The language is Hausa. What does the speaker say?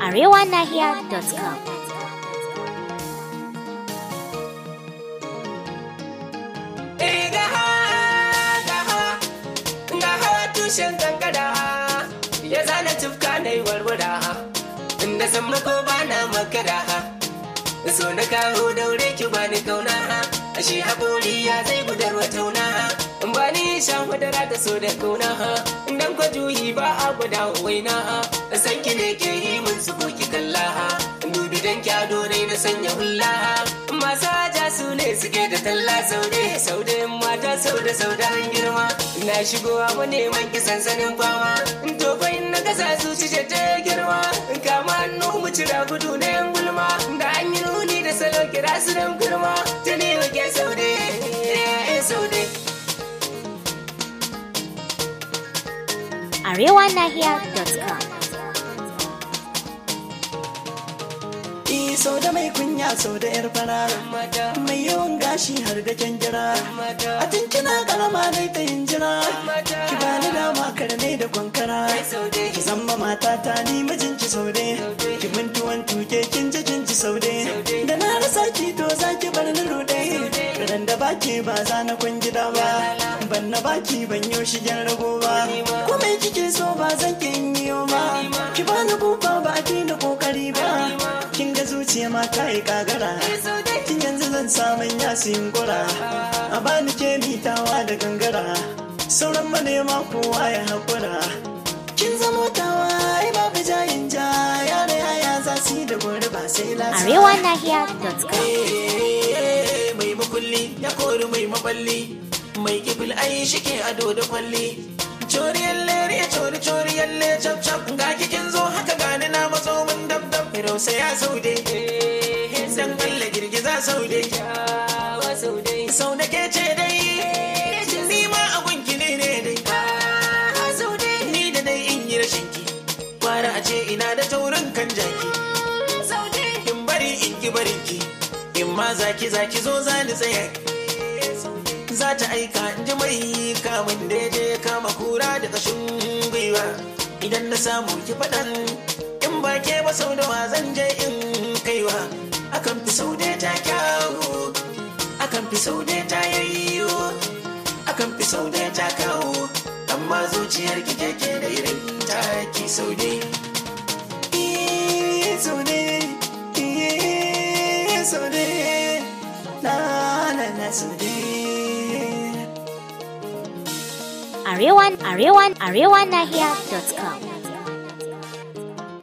arewanahiya.com. Eh ga hawa, ga hawa, ga hawa tushen kankara ya zana tufka na yi warwara inda san mako ba na makara so na kawo daure ki ba ni kauna ashe haƙori ya zai gudar wa tauna ba ni shan madara da so da kauna idan kwa juyi ba a guda waina san ki ne ke yi min su ki kalla dubi dan kyado ne na sanya hulla masu haja su ne suke da talla saude saude mata saude saude an girma na shigo abu neman ki sansanin fama to fa in na gasa su ci ta girma kama hannu mu cira gudu na yan gulma da an yi nuni da salo kira su dan girma ta ne wake saude saude arewanahiya.com. sau da mai kunya sau da yar fara mata mai yawan gashi har da kyangira mata a tunkina karama dai ta yin jira mata ki bani dama karne da kwankara saude ki zama matata ni mijinki saude ki mintuwan tuke kin ji kin ji saude da na rasa ki to za ki bar ni rude ran da baki ba za na kwan gida ba ban na baki ban yo shigen rago ba ko mai kike so ba zan ki yi ba ki bani buba ba a fi da kokari ba kin ga zuciya ma ta yi kagara kin yanzu zan samun yasin gura a bani ke mitawa da gangara sauran manema kowa ya haƙura kin zamo tawa ai babu jayin ja yare yaya za su yi da gori ba sai lasa arewanahiya.com. Eh, mai makulli ya kori mai maballi mai kifil ai shike ado da kwalli coriyar lere cori coriyar le cap cap ga kikin zo haka gani na matso min dab dab rausa ya saude dan Allah girgiza saude yawa saude sau da ke ce dai ni ma a gunki ne ne dai saude ni da dai in yi rashin ki kwara a ce ina da taurin kan jaki saude in bari in ki barin ki in ma zaki zaki zo za ni tsaya za ta aika in ji mai kamun da ya je kama kura da kashin gwiwa idan na samu ki faɗan in ba ke ba sau da wa zan je in kaiwa akan fi sau da ta kyawu akan fi sau da ta yayyo akan fi sau da ta kawo amma zuciyar ki keke da irin taki sau dai Saude, saude, na na na saude. Arewan, arewan, arewanahiya.com.